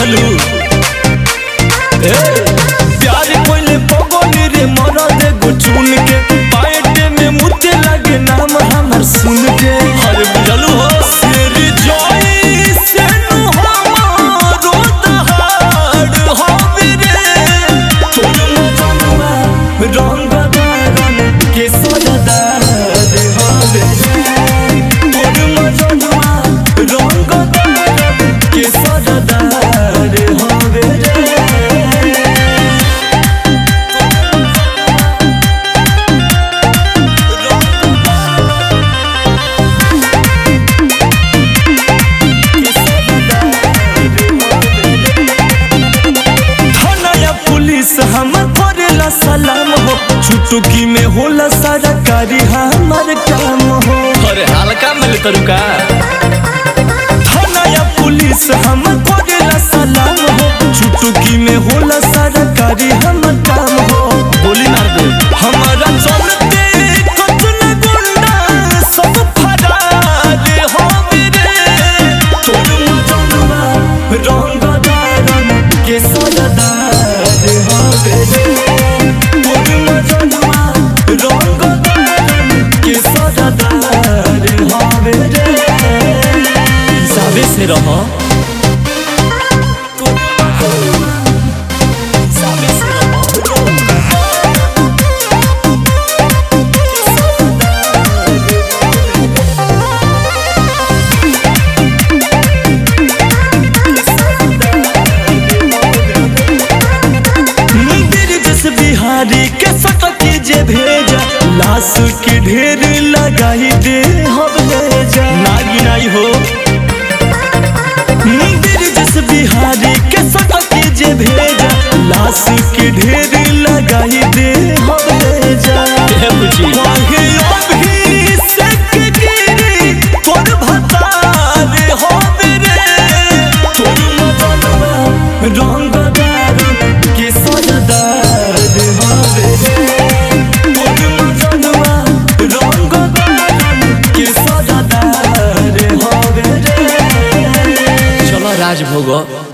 बुझलू ए प्यार कोइले पगली रे मरद एगो चुन के पाएटे में मुते लगे नाम हमर सुन के अरे बुझलू हो शेर जोई से नु हमारो दहाड़ होवे रे तोर मजनुआ रंग दारन के सजदार होवे रे तोर मजनुआ रंग दारन के सजदार होवे रे थाना या पुलिस हम करेला सलाम हो चुटकी में होला सारा कारी हमार काम हो अरे हल्का मिले तरुका थाना या पुलिस हम करेला सलाम हो चुटकी में होला सारा कारी हमार काम हो गोली मार दे हमारा चलते कतन गुंडा सब फरार हो मेरे तोर मजनुआ रंग दारन के सजदार हो मेरे तोर मजनुआ रंग दारन के सजदार हो मेरे हिसाबे से रहो हिसाबे से रहो मंदिर जिस बिहारी के सटके जे भेजा लाश के ढेर लगाई दे हम ले जा नागी नाई हो मंदिर जिस बिहारी के सटके जे भेजा लाश के ढेर लगाई दे हम ले जा ये बुझी वाहे अभी से के गिरी तोर भतार हो मेरे तोर मजनुआ रंग दारुन के सजदार हो मेरे तोर मजनुआ रंग दारुन के सजदार हो मेरे चलो राज भोग